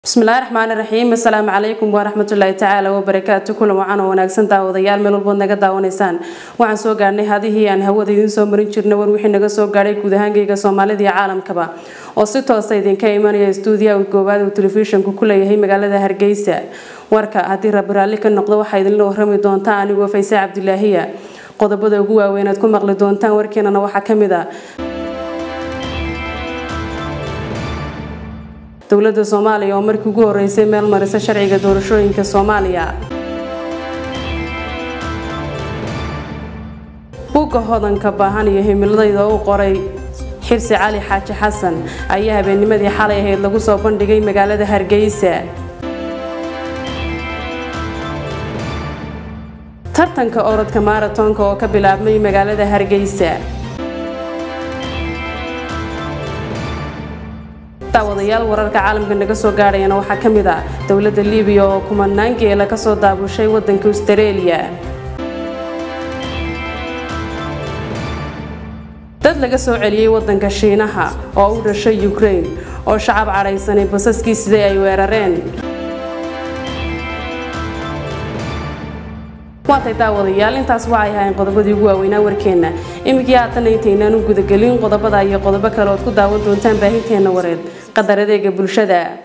bismillahi raxmaani raxiim assalaamu calaykum waraxmatullaahi tacaala wabarakaatu kulan wacan oo wanaagsan daawadayaal meel walbood naga daawanaysaan waxaan soo gaadhnay hadihii aan hawada idiin soo marin jirnay war wixii naga soo gaadhay guud ahaankayga soomaalida iyo caalamkaba oo si toosa idinka imanaya stuudiyaha goobaad uu telefishanku ku leeyahay magaalada hargeysa warka haddii rabbi raalli ka noqdo waxaa idinla warrami doontaa anigoo fayse cabdilaahiya qodobada ugu waaweyn aad ku maqli doontaan warkeenana waxaa ka mid a dowladda soomaaliya oo markii ugu horeysay meel marisa sharciga doorashooyinka soomaaliya buugga hodanka baahan iyo himiladayda u qoray xirsi cali xaaji xasan ayaa habeennimadii xalay ahayd lagu soo bandhigay magaalada hargeysa tartanka orodka maaratonka oo ka bilaabmay magaalada hargeysa daawadayaal wararka caalamka naga soo gaadhayana waxaa ka mid ah dowladda libiya oo kumanaan geela kasoo daabushay wadanka austareeliya dad laga soo celiyey wadanka shiinaha oo u dhashay ukraine oo shacab cadhaysanay basaskii sidee ay weerareen waatay daawadayaal intaas waxay ahayn qodobadii ugu waaweynaa warkeenna iminkii haatana intaynaan u gudagelin qodobada iyo qodobo kale ood ku daawan doontaan baahinteenna wareed qadar adeega bulshada